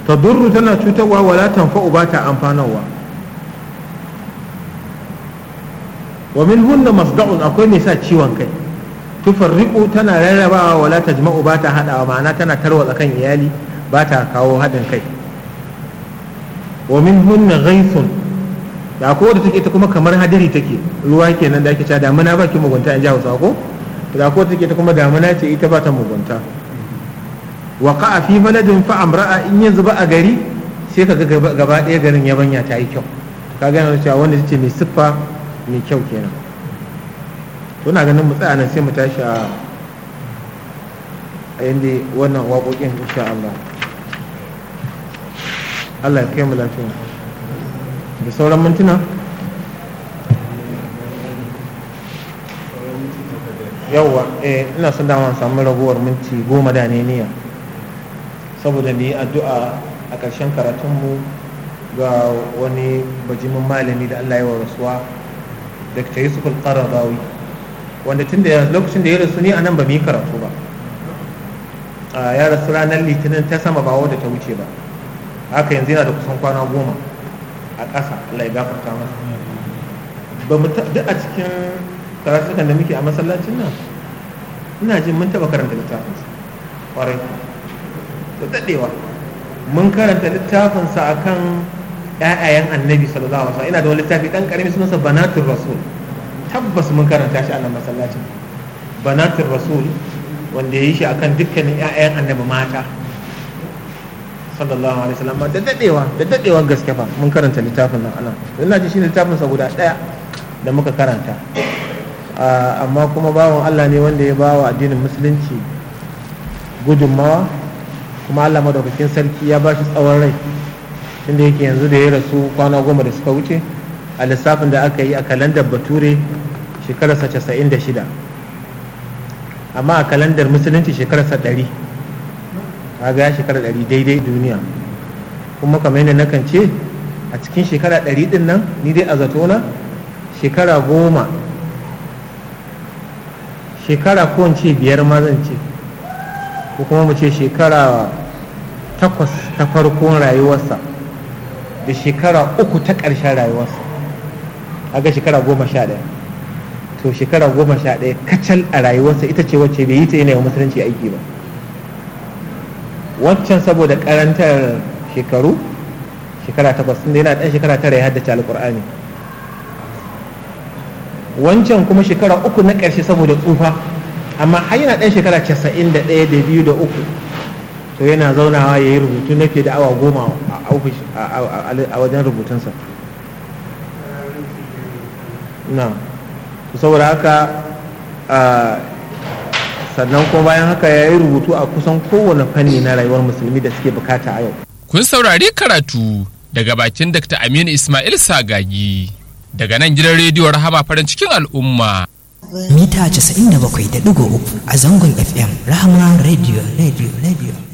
ta durru tana cutarwa wala tanfa'u ba ta amfanarwa wa min hunna masda'un akwai mai sa ciwon kai tufarriqu tana rarrabawa wala tajma'u ba ta hadawa ma'ana tana tarwatsa kan iyali ba ta kawo haɗin kai wa min hunna ghaithun da ko da take ta kuma kamar hadiri take ruwa kenan da ake cewa damuna ba ki mugunta in ji Hausa ko da ko take ta kuma damuna ce ita ba ta mugunta wa qa'a fi baladin fa amra'a in yanzu ba a gari sai ka ga gaba ɗaya garin yabanya ta yi kyau ka ga yana cewa wanda ce mai siffa mai kyau kenan to na ganin mu tsaya nan sai mu tashi a a yanda wannan waƙoƙin insha Allah Allah ya kai mu lafiya da sauran mintuna yawwa eh ina son dama samu ragowar minti goma da ne niyya saboda mu yi addu'a a ƙarshen karatunmu ga wani bajimin malami da Allah ya wa rasuwa Dr. Yusuf al-Qaradawi wanda tun da lokacin da ya rasu ni a nan ba mu yi karatu ba ya rasu ranar litinin ta sama ba wadda ta wuce ba haka yanzu yana da kusan kwana goma a ƙasa Allah ya gafarta masa ba mu duk a cikin karatukan da muke a masallacin nan ina jin mun taɓa karanta littafinsa ƙwarai da daɗewa mun karanta littafinsa akan ƴaƴayen annabi sallallahu alaihi wasallam ina da wani littafi ɗan ƙarami sunansa banatul rasul tabbas mun karanta shi a nan masallacin banatul rasul wanda ya yi shi akan dukkanin ƴaƴayen annabi mata sallallahu alaihi wasallam da dadewa da dadewa gaske fa mun karanta littafin nan anan ina ji shi littafin sa guda daya da muka karanta amma kuma bawan Allah ne wanda ya bawa addinin musulunci gudunmawa kuma Allah madaukakin sarki ya ba shi tsawon rai tunda yake yanzu da ya rasu kwana goma da suka wuce a lissafin da aka yi a kalandar bature shekararsa casa'in da shida amma a kalandar musulunci shekararsa ɗari kaga ya shekara ɗari daidai duniya kuma kamar yadda nakan ce a cikin shekara ɗari ɗin nan ni dai a zatona shekara goma shekara ko ce biyar ma zan ce ko kuma mu ce shekara takwas ta farkon rayuwarsa da shekara uku ta ƙarshen rayuwarsa aga shekara goma sha ɗaya to shekara goma sha ɗaya kacal a rayuwarsa ita ce wacce bai yi ta yana musulunci aiki ba wancan saboda karantar shekaru shekara takwas inda yana ɗan shekara tara ya haddace alƙur'ani wancan kuma shekara uku na ƙarshe saboda tsufa amma har yana ɗan shekara casa'in da ɗaya da biyu da uku to yana zaunawa ya yi rubutu na fiye da awa goma a wajen rubutunsa na saboda haka sannan kuma bayan haka ya yi rubutu a kusan kowane fanni na rayuwar musulmi da suke bukata a yau. Kun saurari karatu daga bakin Dr. Aminu Ismail Sagagi daga nan gidan rediyo Rahama farin cikin al'umma. Mita 97.3 a zangon FM Rahama Radio Radio Radio.